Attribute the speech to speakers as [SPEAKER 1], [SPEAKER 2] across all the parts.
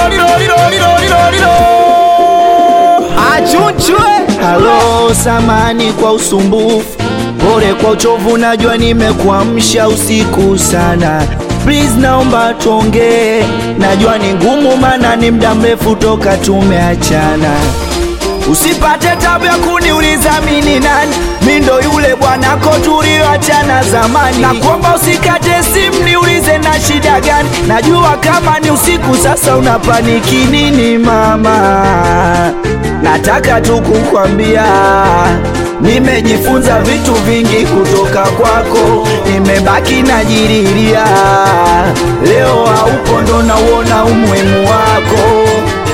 [SPEAKER 1] Achunchwe.
[SPEAKER 2] Halo, samani kwa usumbufu, pole kwa uchovu, najua nimekuamsha usiku sana. Please naomba tuongee, najua ni ngumu, maana ni muda mrefu toka tumeachana. Usipate tabu ya kuniuliza mini nani, mi ndo yule bwanako tulioachana zamani. Na kuomba usikate simu niulize na shida gani, najua kama ni usiku sasa unapaniki nini mama. Nataka tu kukwambia nimejifunza vitu vingi kutoka kwako, nimebaki najiriria. Leo haupo ndo nauona umuhimu wako.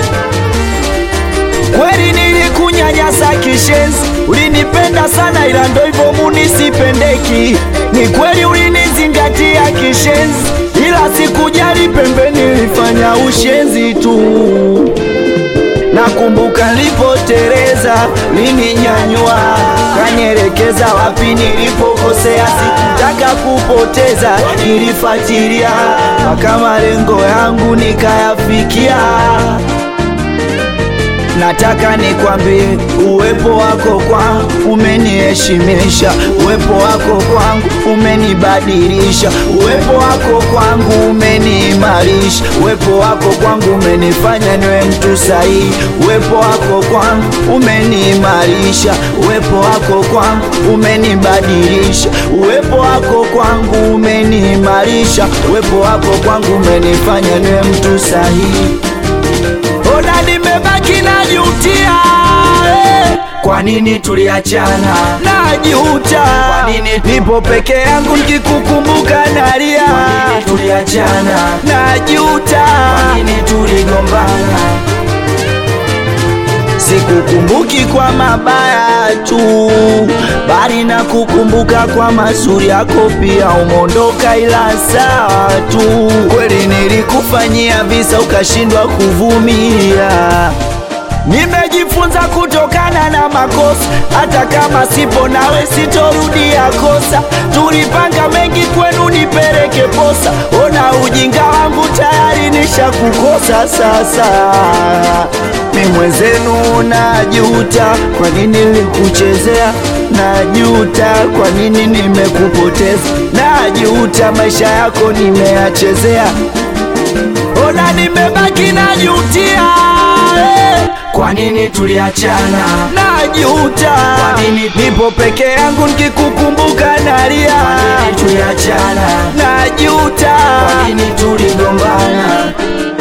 [SPEAKER 2] Kweli nilikunyanyasa kishenzi, ulinipenda sana ila ndo hivyo munisipendeki. Ni kweli ulinizingatia kishenzi, ila sikujali pembeni, nilifanya ushenzi tu. Nakumbuka nilipoteleza, ulininyanyua kanielekeza wapi nilipokosea. Sikutaka kupoteza, nilifuatilia mpaka malengo yangu nikayafikia. Nataka nikwambie uwepo wako kwangu umeniheshimisha, uwepo wako kwangu umenibadilisha, uwepo wako kwangu umeniimarisha, uwepo wako kwangu umenifanya niwe mtu sahihi, uwepo wako kwangu umeniimarisha, uwepo wako kwangu umenibadilisha, uwepo wako kwangu umeniimarisha, uwepo wako kwangu umenifanya niwe mtu sahihi. Ona nimebaki najutia, eh. Kwa nini tuliachana? Najuta. Kwa nini nipo peke yangu nikikukumbuka nalia? Kwa nini tuliachana? Najuta. Kwa nini tuligombana? Sikukumbuki kwa mabaya tu, bali na kukumbuka kwa mazuri yako pia. Umondoka ila sawa tu, kweli nilikufanyia visa ukashindwa kuvumilia. Nimejifunza kutokana na makosa, hata kama sipo nawe sitorudia kosa. Tulipanga mengi kwenu nipeleke posa, ona ujinga wangu tayari nishakukosa sasa. Mi mwenzenu najuta, kwa nini nilikuchezea? Najuta, kwa nini nimekupoteza? Najuta, maisha yako nimeyachezea. Ona nimebaki najutia, eh. Kwa nini tuliachana? Najuta. Kwa nini nipo peke yangu nikikukumbuka nalia? Kwa nini tuliachana? Najuta. Kwa nini tuligombana?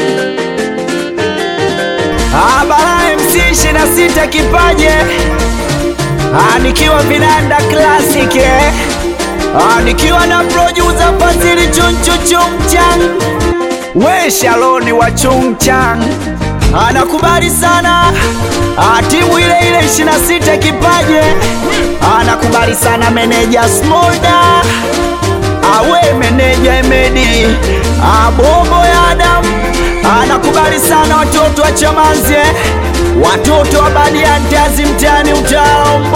[SPEAKER 2] Abara MC 26 kipaje Ah, nikiwa vinanda classic eh. Ah, nikiwa na producer Fazili Chunchu Chungchang we Shaloni wa Chungchang anakubali sana ah, timu ile ile 26 kipaje anakubali sana meneja Smolda awe meneja Emedi abobo ya Adam anakubali sana watoto wa Chamanzi eh. watoto wa Badiantazi mtani Utalombo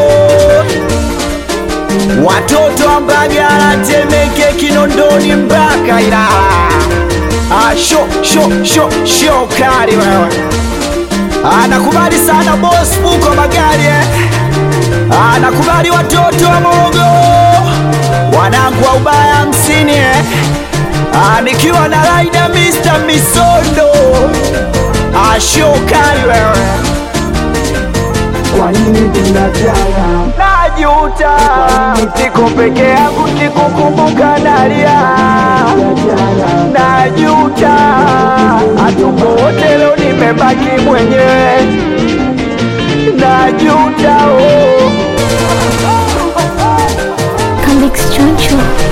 [SPEAKER 2] watoto wa Mbagala Temeke Kinondoni mpaka Ilala ah, sho sho sho sho kali wewe anakubali sana boss fuko magari eh. anakubali watoto wa Morogoro wanangu wa ubaya hamsini eh. Ah, nikiwa na raida Mr. Misondo ashokali wewe kwa nini tunachana najuta niko peke yangu nikukumbuka nalia najuta hatupo wote leo nimebaki mwenyewe najuta oh.
[SPEAKER 3] Convicts Choncho.